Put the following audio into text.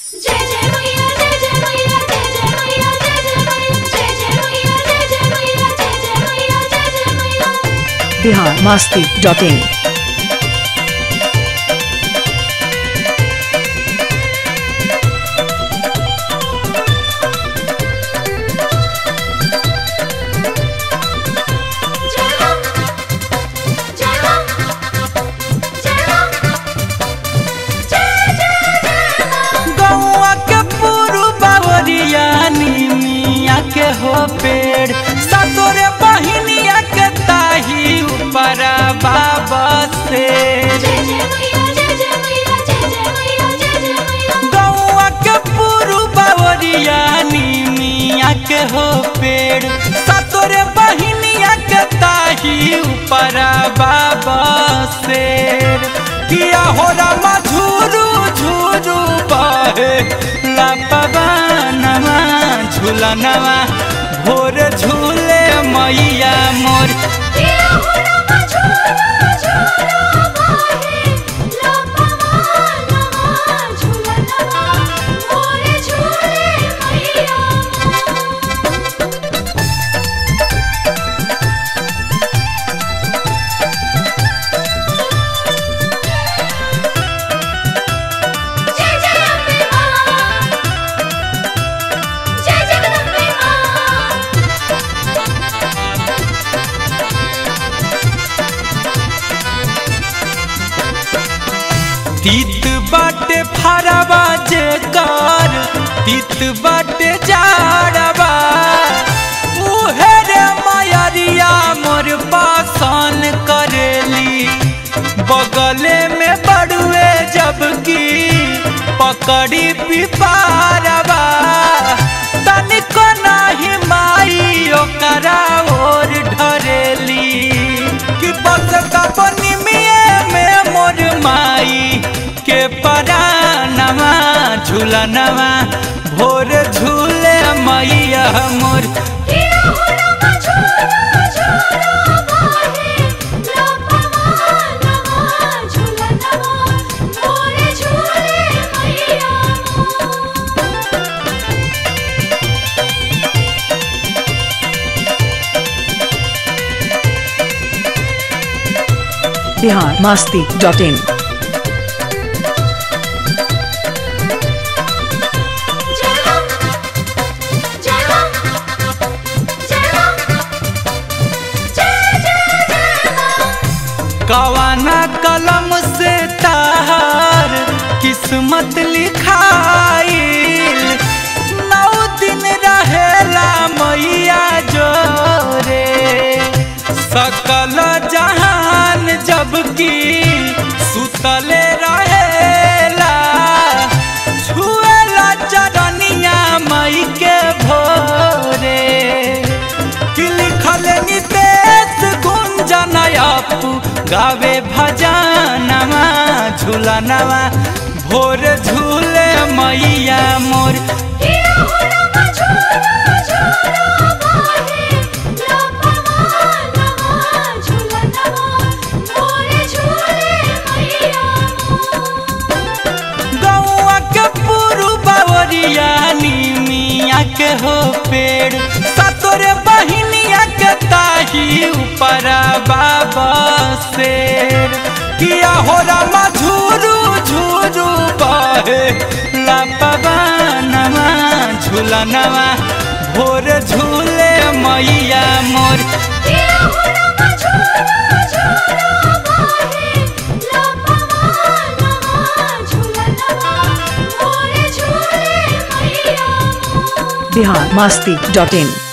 जय जय मैया जय जय मैया जय जय मैया जय जय मैया जय जय मैया जय जय मैया जय जय मैया जय जय मैया बिहार मस्ती डॉट इन जय हो जय हो जय हो जय जय जय गौआ के पुरु बावरिया निमिया के हो पेड़ सतोरे बहिनिया के ताही ऊपर बाबा से जय जय मैया जय जय मैया जय जय मैया जय जय मैया गौआ के पुरु बावरिया निमिया के हो पेड़ सतोरे बहिनिया के ताही ऊपर बाबा से किया हो रामा झूरू झूरू बहे लपवानवा झूलनवा भोर झूले मैया मोर तेरा हुनवा झूला झूला बाहे लपवा नवा झूलनवा मोरे झूले मैया जय जय अम्बे मां जय जगदम्बे मां तीत बाटे फरवा जे कर तीत बाटे जाड़वा उहे रे मायरिया मोर पासन करेली बगले में बड़ुए जबकि पकड़ी पिपारवा तनिको नाही माई ओकरा ओर ढरेली कि बस कपनी में मोर माई के परानवा झूलनवा भोर झूले मैया मोर तेरा हुनवा झूला झूला बाहे लपवा नवा झूलनवा मोरे झूले मैया बिहार मस्ती डॉट इन जय हो जय हो जय हो जय जय जय हो कवाना कलम से तार किस्मत लिखाइल नौ दिन रहेला मैया जोरे सकल जहान जबकि सुतले रहेला छुएला चरनिया मई के भोरे कि लिखल नितेश गुंजनयपु गावे भजनवा झूलनवा भोर झूले मैया मोर तेरा हुनवा झूला झूला बाहे लपवा नवा झूलनवा मोरे झूले मैया गौआ के पुरु बावरिया निमिया के हो पेड़ सतोरे बहिनिया के ताही ऊपर बाबा शेर किया हो रामा झूरू झूरू बहे लपवानवा झूलनवा भोर झूले मैया मोर तेरा हुनवा झूला झूला बाहे लपवा नवा झूलनवा मोरे झूले मैया बिहार मस्ती डॉट इन